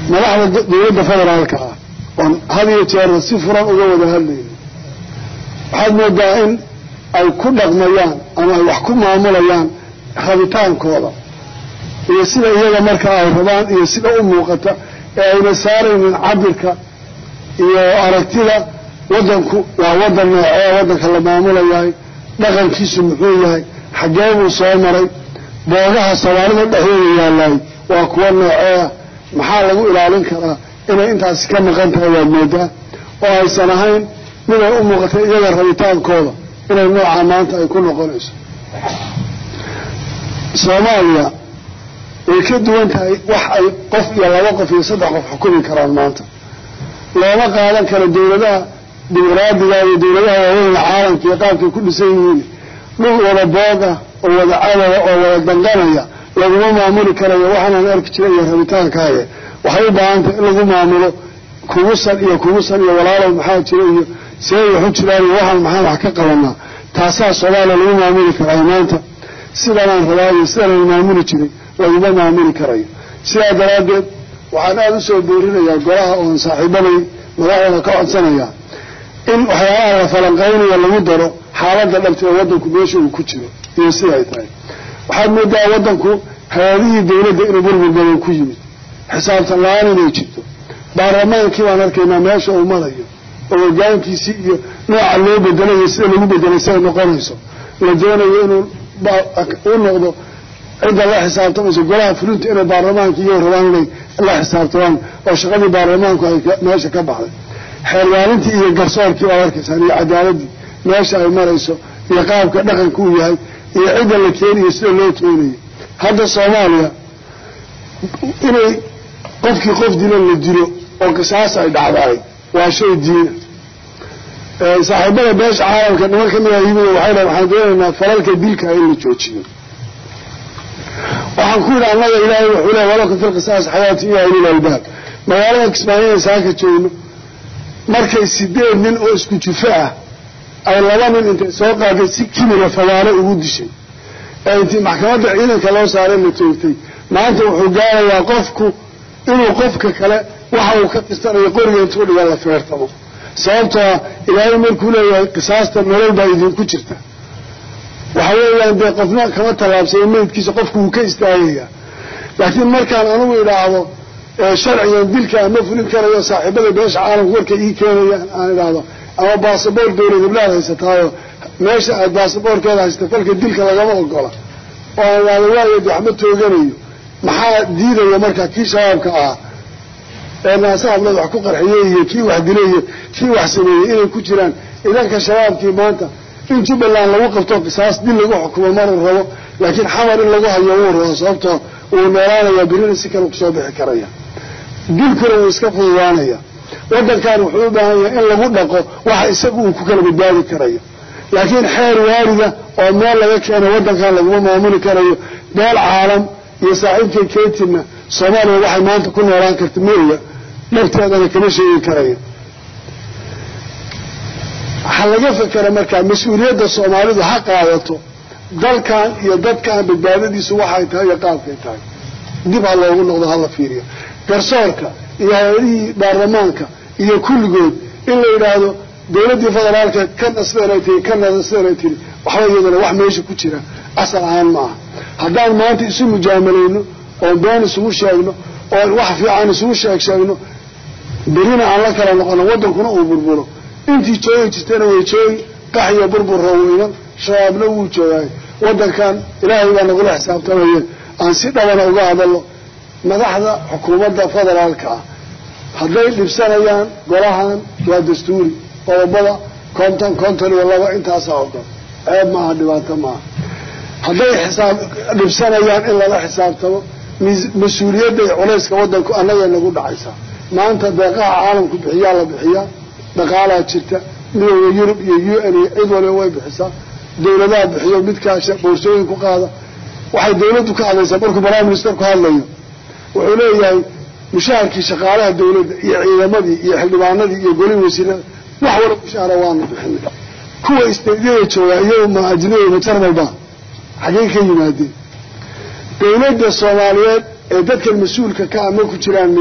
madaxda dowladda federaalka ah oon had iyo jeerna si furan uga wada hadlayno waxaad moodaa in ay ku dhaqmayaan ama ay wax ku maamulayaan rabitaankooda iyo sida iyaga marka ay rabaan iyo sida u muuqata ee ayna saaraynin cabirka iyo aragtida waddanku waa waddan noocee waddanka la maamulayahay dhaqankiisu muxuu yahay xaggee buu soo maray boogaha soomaalida dhexdooda yaalaay waa kuwa nooceeah maxaa lagu ilaalin karaa inay intaasi ka maqan tahay waad moodaa oo aysan ahayn miday u muuqatay iyaga rabitaankooda inay noocaa maanta ay ku noqonayso soomaaliya way ka duwan tahay wax ay qof iyo laba qof iyo saddex qof xukumi karaan maanta looma qaadan karo dowladaha dimuqraadiga iyo dowladaha waaweyna caalamka iyo qaabkay ku dhisan yihiin dhul wada booga oo wada cadaya oo wada danqanaya laguma maamuli karayo waxaanaan arki jiray iyo rabitaankaaga waxay u baahan tahay in lagu maamulo kugusan iyo kugusan iyo walaalow maxaa jira iyo see waxu jiraan iyo waxaan maxaan wax ka qabanaa taasaa soomaaliya lagu maamuli karaa maanta sidanaan rabaa iyo sidanaan maamuli jiray laguma maamuli karayo sidaa daraaddeed waxaan aada u soo boorinayaa golaha oon saaxiibaday madaxdana ka codsanayaa in waxyaalaha la falanqaynayo lagu daro xaaladda dhabta ee waddanku meesha uu ku jiro iyo sida ay tahay waxaad moodaa waddanku hay-adihii dowladda inuu burbur badan ku yimid xisaabtan la-aan inay jirto baarlamaankii baan arkaynaa meesha uu marayo oo hogaankiisii iyo nooca loo bedelayo sida lagu bedelay siday noqonayso la doonayo inuu u noqdo cidda la xisaabtamayso golaha fulinta inay baarlamaanka iyo rabaan inay la xisaabtamaan oo shaqadii baarlamaanku ay meesha ka baxday xeermaalintii iyo garsoorkii waad arkaysaan iyo cadaaladii meesha ay marayso iyo qaabka dhaqanka uu yahay iyo cidda la keeniyo sida loo keenayo hadda soomaaliya inay qofkii qof dilo la dilo oo qisaas ay dhacdaay waa shay diina saaxiibada beesha caalamka niman ka mida yimid waxay dhahen waxaan doonaynaa falalka dilka in la joojiyo waxaan ku yidhi annaga ilaahay wuxuu leey walakum fi lqisaas xayaati iyo ulil albaab magaalada kismaayoan saaka joogno markay sideed nin oo isku jufo ah ay laba nin intay soo qaaday si kimira fagaalo ugu dishay ee intii maxkamadda ciidanka loo saaray la toogtay maanta wuxuu gaarayaa qofku inuu qofka kale waxa uu ka qistanayo qoriga intuu dhiga la feertamo sababtoo ilaahay markuu leeyahay qisaasta nolol baa idinku jirta waxa weeyaan dee qofna kama tallaabsayo meydkiisa qofku wuu ka istaagayaa laakiin markaan anugu idhaahdo sharcigan dilka ama fulin karayo saaxiibada beesha caalamka warkay ii keenayaan aan idhaahdo ama baasaboor dowlad heblaad haysataayo meesha aad baasaboorkeeda haysata falka dilka lagama ogola oo aan idhaahdo waayo de waxma tooganayo maxaa diidaya marka kii shabaabka ah ee naasa hablood wax ku qarxiyey iyo kii wax dilay iyo kii wax sameeyey inay ku jiraan idanka shabaabkii maanta in jubbaland lagu qabto qisaas dil lagu xukumo maruu rabo laakiin xamar in lagu hayo wuu rabo sababtoo wuu noolaanayaa birina si kale kusoo bixi karaya dilkuna wuu iska fududaanaya waddankan wuxuu u baahan yahay in lagu dhaqo waxa isagu uu ku kala badbaadi karayo laakiin xeer waarida oo meel laga keeno waddankan laguma maamuli karayo beel caalam iyo saaxiibkay ketinna soomaaliya waxay maanta ku noolaan karta maoga dhabteedana kama sheegi karayo waxaa laga fekera markaa mas-uuliyadda soomaalidu ha qaadato dalkan iyo dadkan badbaadadiisu waxay tahay iyo qaabkay tahay dib ha loogu noqdo hala fiiriyo garsoorka iyo hay-adihii baarlamaanka iyo kulligood in la yidhaahdo dowladdii federaalka kana sidanay tiri kana sidanay tiri waxba iyadana wax meesha ku jira asal ahaan maaha haddaan maanta isu mujaamalayno oon been isugu sheegno oon wax fiican isugu sheeg sheegno berina aan la kala noqono waddankuna uu burburo intii joogi jirtana way joogi qaxiyo burburra weynan shabaabna wuu joogaay waddankan ilaahay baa nagula xisaabtamaye aan si dhabana uga hadalno madaxda xukuumadda federaalka ah hadday dhibsanayaan golahan waa dastuuri qodobada konton konton iyo laba intaasaa odan ceeb maaha dhibaato maaha hadday xisaab dhibsanayaan in lala xisaabtamo mas-uuliyadda iyo culayska waddanku annagay nagu dhacaysaa maanta deeqaha caalamku bixiyaa la bixiyaa dhaqaalaa jirta midooda yurub iyo u n iyo cid waliba way bixisaa dowladaha bixiyo midkaasha boorsooyin ku qaada waxay dowladdu ka hadlaysaa markuu prime minister ku hadlayo wuxuu leeyahay mushaharkii shaqaalaha dowladda iyo ciidamadii iyo xildhibaanadii iyo golihii wasiirada wax wala mushaara waanu bixinay kuwa isteydyada joogaa iyagu ma ajnabiyma jarmalba xaggey ka yimaadeen dowladda soomaaliyeed ee dadkan mas-uulka ka ama ku jiraan miya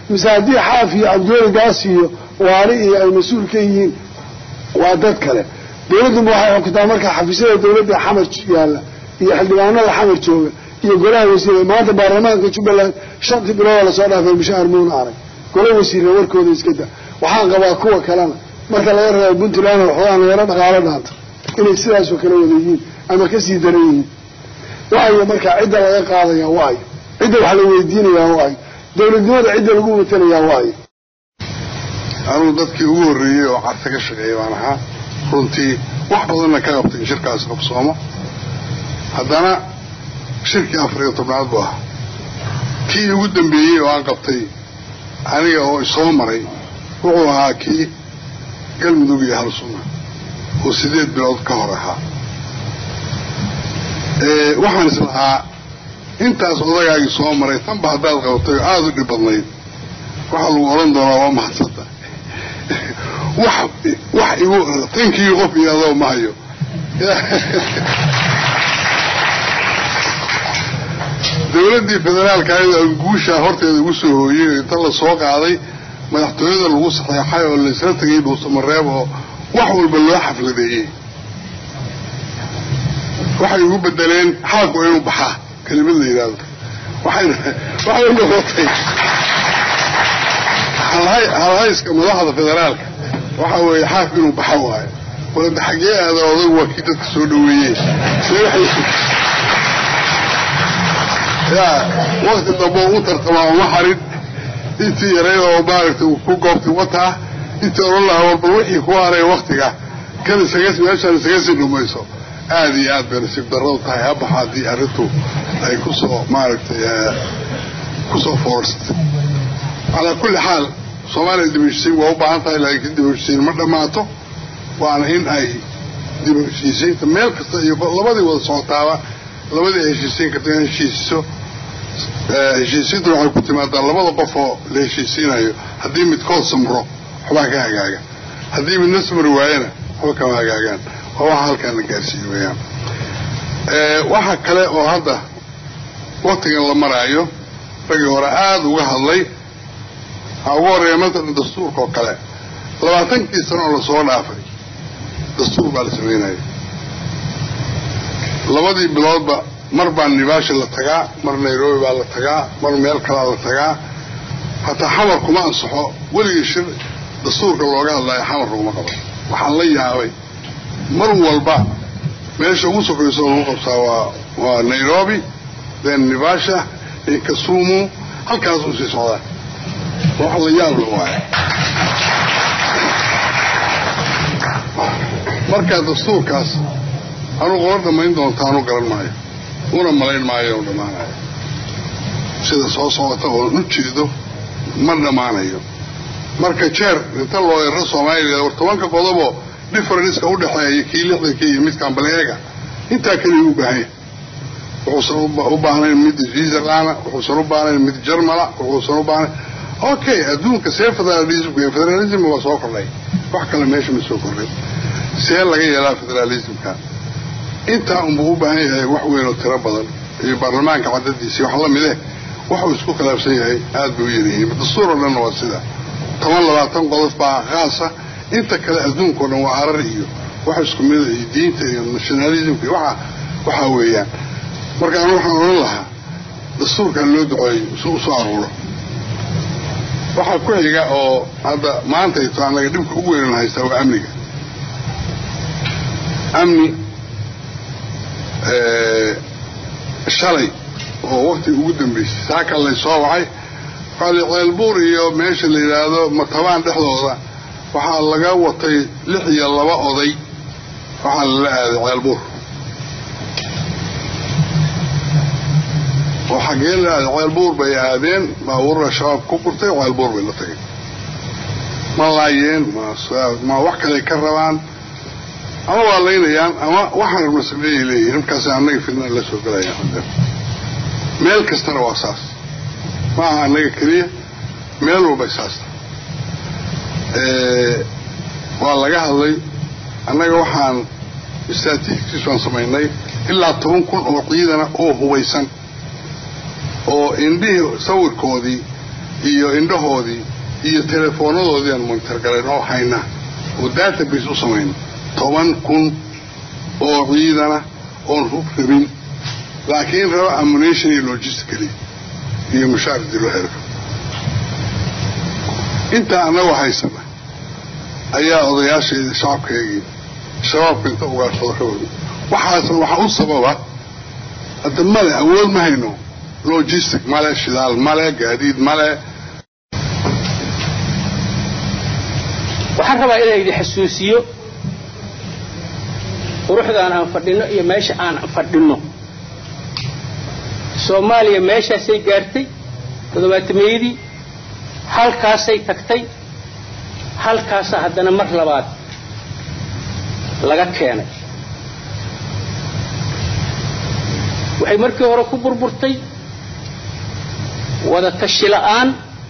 mise haddii xaaf iyo cabdiweli gaas iyo waali iyo ay mas-uul ka yihiin waa dad kale dawladduba waxay xukuntaa markaa xafiisyada dawladda xamar yaalla iyo xildhibaanada xamar jooga iyo golaha wasiire maanta baarlamaanka jubbaland shantii bilooda lasoo dhaafay mushaahar muuna arag gola wasiire warkooda iska da waxaan qabaa kuwa kalena marka laga reebo puntland waxoogaa nagaro dhaqaalo dhaanta inay sidaasoo kale wada yihiin ama kasii daran yihiin waayo markaa cidda laga qaadaya waayo cidda wax la weydiinayaa waayo dawladnimada cidda lagu matalayaa waayo anuu dadkii ugu horreeyey oo carta ka shaqeeya baan ahaa runtii wax badanna ka qabtay in shirkaas qabsoomo haddana shirkii afar iyo tobnaad buu ahaa kii ugu dambeeyey oo aan qabtay aniga oo isoo maray wuxuu ahaa kii galmudug iyo halsuna oo sideed bilood ka hor ahaa waxaan is lahaa intaas odagaagii soo maray tanba haddaad qabatay oo aada u dhib badnayd waxaa lagu odhan doonaa waa mahadsanta wax wax igu tankii qof iyo adoo ma hayo dawladdii federaalka ayadoo aan guushaa horteeda ugu soo hooyey inta la soo qaaday madaxtooyada lagu saxeexay oo laysla tegay dhuusamareeb oo wax walba loo xafladeeyey waxay ugu bedeleen xaalku inuu baxaa kelimad la yidhaahdo waxayna waxay noqotay halhayska madaxda federaalka waxa weeye xaaf inuu baxa waayo walada xaggee aada odag waa kii dadka soo dhaweeyey ya wakti dambe u tartamaa uma xarin intii yareyd oo maaragtay uu ku goobtay wataa intii odhan lahaa war bal wixii ku haray waktiga kan isaga meeshaan isaga sii dhumayso aada iyo aad bay nasiib darradu tahay habaxa haddii arrintu ay kusoo maaragtay kusoo foorsatay calaa kulli xaal soomaaliya dib heshiisiin waa u baahan tahay laakiin dib heshiisiin ma dhammaato waana in ay dib heshiisiinta meel kasta iyo labadii wada socotaaba labadii heshiisiin karta in heshiisiso heshiisiinta waxay ku timaadaa labada qof oo la heshiisiinayo haddii midkood samro waxbaa ka hagaaga haddii midna samri waayana waxba kama hagaagaan waa waxa halkaan la gaarsiiye weyaan waxa kale oo hadda waktigan la maraayo raggii hore aada uga hadlay waxaa ugu horreeya matalan dastuurka oo kale labaatankii sano oo lasoo dhaafay dastuur baa la samaynaya labadii biloodba mar baa nibaashi la tagaa mar nairobi baa la tagaa mar meel kalaa la tagaa hataa xamar kuma ansaxo weligii shir dastuurka looga hadlaayo xamar laguma qabo waxaan la yaabay mar walba meesha ugu sokayso lagu qabtaa waa waa nairobi then nibasha then kasumu halkaasuu sii socdaa wax la yaab la waayo markaa dastuurkaas anuu qola dhammayn doontaanu garan maayo una malayn maayo inu dhammaanayo sida soo socota oon u jeedo ma dhammaanayo marka jeer inta loo ero soomaaliya war tobanka qodoboo differenceka u dhexeeya kii lixdanka iyo midkaan baleega intaa keliya u baahanya wuxuusan u baahnayn mid switzerlanda wuxuusan u baahnayn mid jarmala wuxuusan u baahnayn okay adduunka see federalismka iyo federalismka waa soo kordhay wax kale meesha ma soo kordhay see laga yeelaa federalismka intaa unbuu u baahan yahay wax weyn oo tiro badan iyo baarlamaanka cadadiisi wax la mide waxuu isku khilaafsan yahay aada bay u yaryihiin dastuur oo dhanna waa sida toban labaatan qodob baa khaasa inta kale adduunkao dhan waa arar iyo wax isku mida iyo diinta iyo nationalismka iyo waxa waxaa weeyaan marka anu waxaan odhan lahaa dastuurkan loo duceeyo si u soo aruuro waxaa ku xiga oo hadda maantayto annaga dhibka ugu weynan haystaa waa amniga amni shalay oo wakti ugu dambeysay saaka lay soo wacay waxaa ceelbuur iyo meesha la yidhaahdo matabaan dhexdooda waxaa laga watay lix iyo laba oday waxaa lala aaday ceelbuur oo xaggee la aaday ceelbuur bay aadeen baabuurra shabaab ku gurtay ceelbuur bay la tagay ma laayeen ma wax kaley ka rabaan ama waa laynayaan ama waxaan rabna sameeyay leeyihin markaas annaga fidnaan la soo galayaan meel kastana waa saas ma aha annaga keliya meel walbay saasta waa laga hadlay annaga waxaan statistics waan samaynay ilaa toban kun oo ciidana oo hubaysan oo indhihii sawirkoodii iyo indhahoodii iyo teleefoonadoodii aan monitorgalayn oo hayna oo database u samayn toban kun oo ciidana oon hub rabin laakiin raba ammunition iyo logistically iyo mushaar dilo xerka intaa annagoo haysana ayaa odayaasheedii shacabkeegii shabaabka inta ugaashado xooga waxaasna waxaa u sababa hadda male awood ma hayno logistic male shidaal male gaadiid male waxaan rabaa inaan idin xasuusiyo quruxdaan aan fadhinno iyo meesha aan fadhinno soomaaliya meeshaasay gaartay toddobaatameeyadii halkaasay tagtay halkaasa haddana mar labaad laga keenay waxay markii hore ku burburtay wada tashi la'aan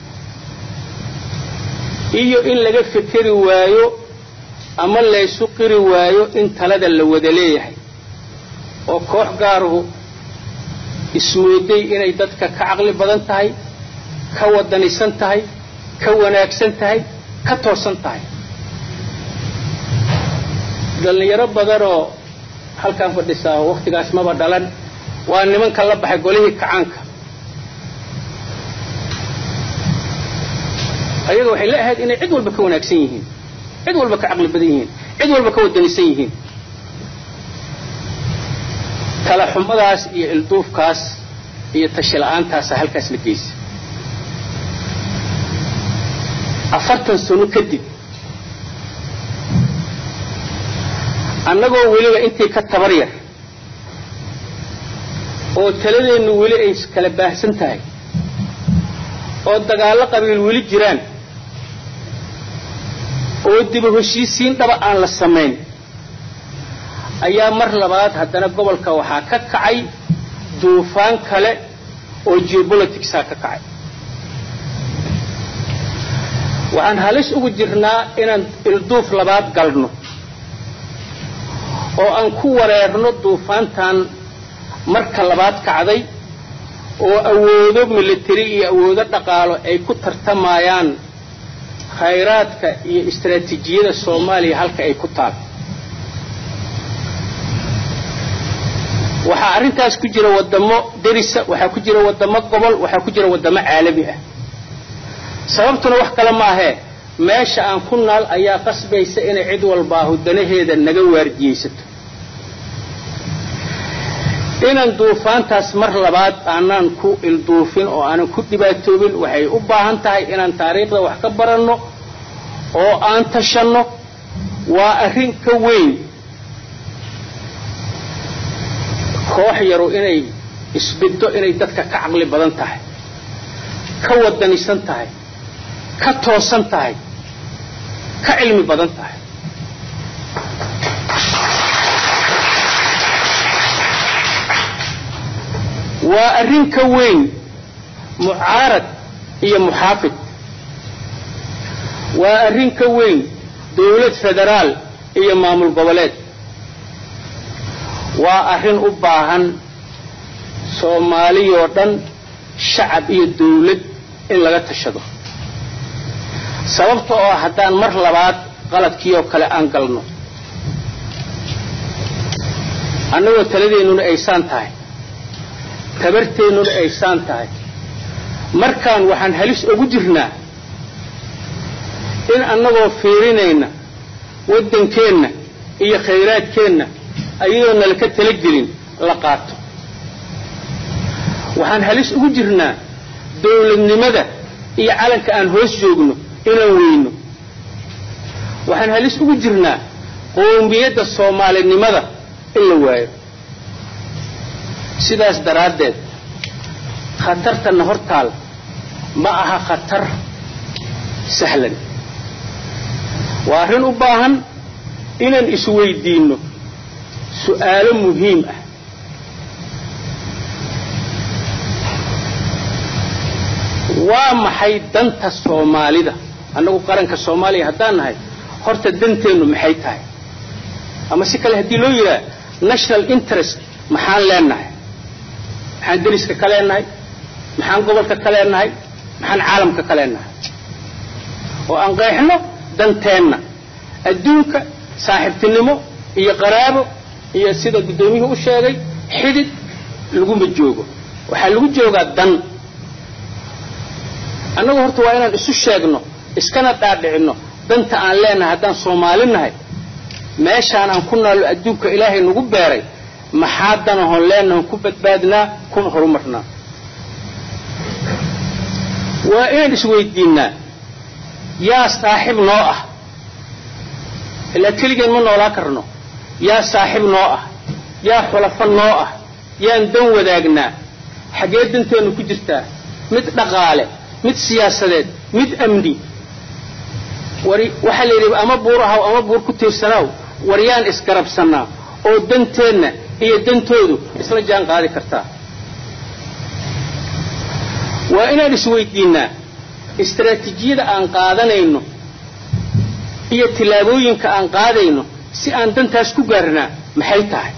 iyo in laga fekeri waayo ama laysu qiri waayo in talada la wada leeyahay oo koox gaaruhu ismooday inay dadka ka caqli badan tahay ka wadanisan tahay ka wanaagsan tahay ka toosan tahay dhallinyaro badanoo halkaan fadhisaa oo wakhtigaas maba dhalan waa nimanka la baxay golihii kacaanka ayaga waxay la ahayd inay cid walba ka wanaagsan yihiin cid walba ka caqli badan yihiin cid walba ka wadanisan yihiin kala xumadaas iyo ilduufkaas iyo tashi la'aantaasa halkaas la geysa afartan sano kadib annagoo weliba intii ka tabar yar oo taladeennu weli ay kala baahsan tahay oo dagaallo qabiil weli jiraan oo diba heshiisiin dhaba aan la samayn ayaa mar labaad haddana gobolka waxaa ka kacay duufaan kale oo geopoliticsaa ka kacay waxaan halis ugu jirnaa inaan ilduuf labaad galno oo aan ku wareerno duufaantan marka labaad kacday oo awoodo military iyo awoodo dhaqaalo ay ku tartamayaan khayraadka iyo istaraatiijiyada soomaaliya halka ay ku taal waxaa arrintaas ku jira waddamo derisa waxaa ku jira waddamo gobol waxaa ku jira waddamo caalami ah sababtuna wax kale maahee meesha aan ku naal ayaa qasbaysa inay cid walbaahu danaheeda naga waardiyaysato inaan duufaantaas mar labaad aanaan ku ilduufin oo aanan ku dhibaatoobin waxay u baahan tahay inaan taariikhda wax ka baranno oo aan tashanno waa arrin ka weyn koox yaru inay isbiddo inay dadka ka caqli badan tahay ka wadanisan tahay ka toosan tahay ka cilmi badan tahay waa arrin ka weyn mucaarad iyo muxaafid waa arrin ka weyn dawlad federaal iyo maamul goboleed waa arrin u baahan soomaaliyoo dhan shacab iyo dawlad in laga tashado sababta oo haddaan mar labaad qaladkii oo kale aan galno annagoo taladeennuna aysaan tahay tabarteennuna aysaan tahay markaan waxaan halis ugu jirnaa in annagoo fiirinayna waddankeenna iyo khayraadkeenna ayadoo nala ka talagelin la qaato waxaan halis ugu jirnaa dawladnimada iyo calanka aan hoos joogno inaan weyno waxaan halis ugu jirnaa qoomiyadda soomaalinimada in la waayo sidaas daraaddeed khatartanna hortaal ma aha khatar sahlan waa arrin u baahan inaan isweydiinno su'aalo muhiim ah waa maxay danta soomaalida annagu qaranka soomaaliya haddaan nahay horta danteennu maxay tahay ama si kale haddii loo yidhaha national interest maxaan leenahay maxaan deriska ka leenahay maxaan gobolka ka leenahay maxaan caalamka ka leenahay oo aan qeexno danteenna adduunka saaxiibtinimo iyo qaraabo iyo sida guddoomiyuhu u sheegay xidid laguma joogo waxaa lagu joogaa dan annagu horta waa inaan isu sheegno iskana dhaadhicinno danta aan leenahay haddaan soomaali nahay meeshaan aan ku naallo adduunka ilaahay nagu beeray maxaa danahon leenahon ku badbaadnaa kuna horumarnaa waa inaan isweydiinnaa yaa saaxib noo ah ilaa keligeen ma noolaa karno yaa saaxib noo ah yaa xulafo noo ah yaan dan wadaagnaa xaggee danteennu ku jirtaa mid dhaqaale mid siyaasadeed mid amni war waxaa la yidhi ama buur ahaw ama buur ku tiirsanaaw war yaan isgarabsannaa oo danteenna iyo dantoodu isla jaan qaadi kartaa waa inaan isweydiinnaa istaraatiijiyada aan qaadanayno iyo tillaabooyinka aan qaadayno si aan dantaas ku gaarnaa maxay tahay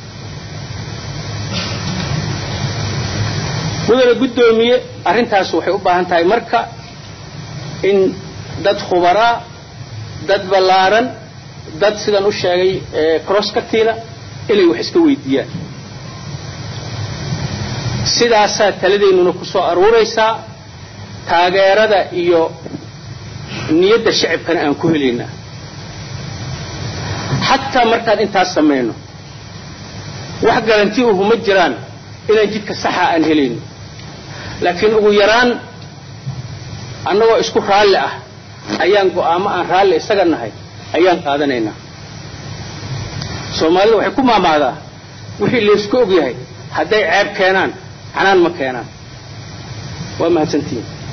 mudane guddoomiye arrintaas waxay u baahan tahay marka in dad khubaraa dad ballaaran dad sidaan u sheegay crosskatiina inay wax iska weydiiyaan sidaasaa taladeennuna ku soo aruuraysaa taageerada iyo niyadda shacibkana aan ku helaynaa xataa markaan intaas samayno wax garanti uhu ma jiraan inaan jidka saxa aan helayno laakiin ugu yaraan annagoo isku raalli ah ayaan go'aamo aan raalli isaga nahay ayaan qaadanaynaa soomaalida waxay ku maamaadaa wixii laysku og yahay hadday ceeb keenaan canaan ma keenaan waa mahadsantihiin